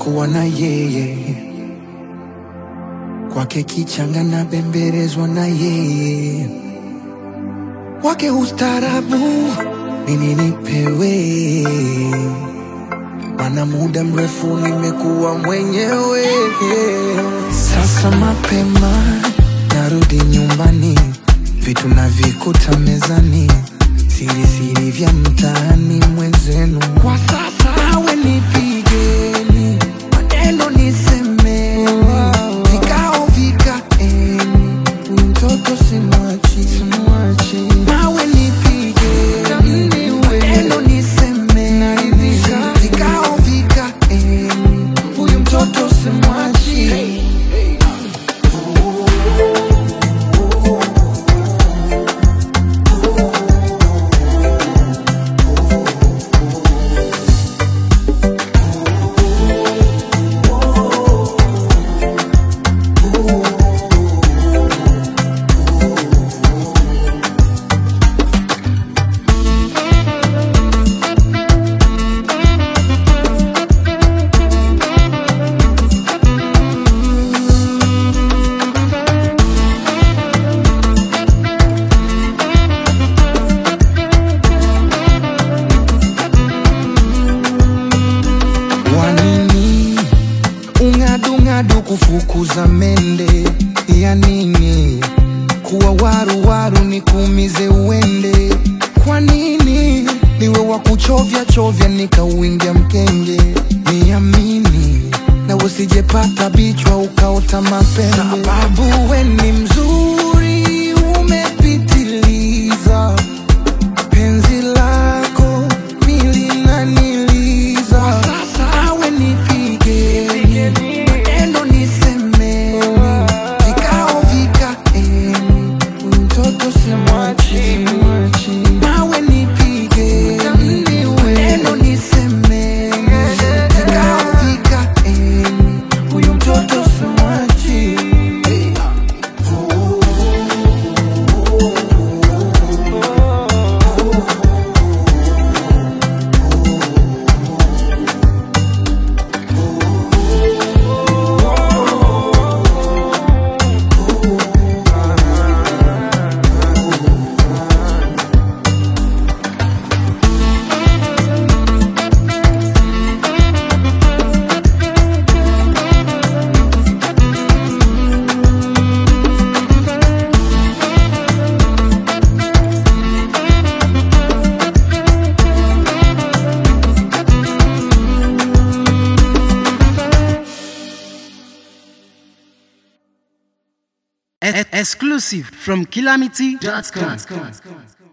kuwa na yeye, kwake kichanga na bembelezwa na yeye, wake ustarabu nini nipewe, mana muda mrefu nimekuwa mwenyewe. Sasa mapema narudi nyumbani, vitu navikuta mezani, siri siri vya mtaani mwenzenu. Kwa sasa nawe nipigeni, maneno nisemeni, vikao vikaeni, huyu mtoto simwachi, simwachi. Nawe nipigeni, maneno nisemeni, vikao vikaeni, huyu mtoto simwachi. Wanini ung'adung'adu kufukuza mende ya nini? Kuwa waru waru ni kuumize uende. Kwa nini niwe wa kuchovya chovya nikauingia mkenge? Niamini na usijepata bichwa ukaota mapembe, sababu we ni mzuri umepitiliza penzi lako milinaniliza awe nipigeni maneno nisemeni vikao vikaeni huyu mtoto simwachi nawe nipigeni maneno nisemeni vikao vikaeni huyu mtoto simwachi E- exclusive from calamity.com.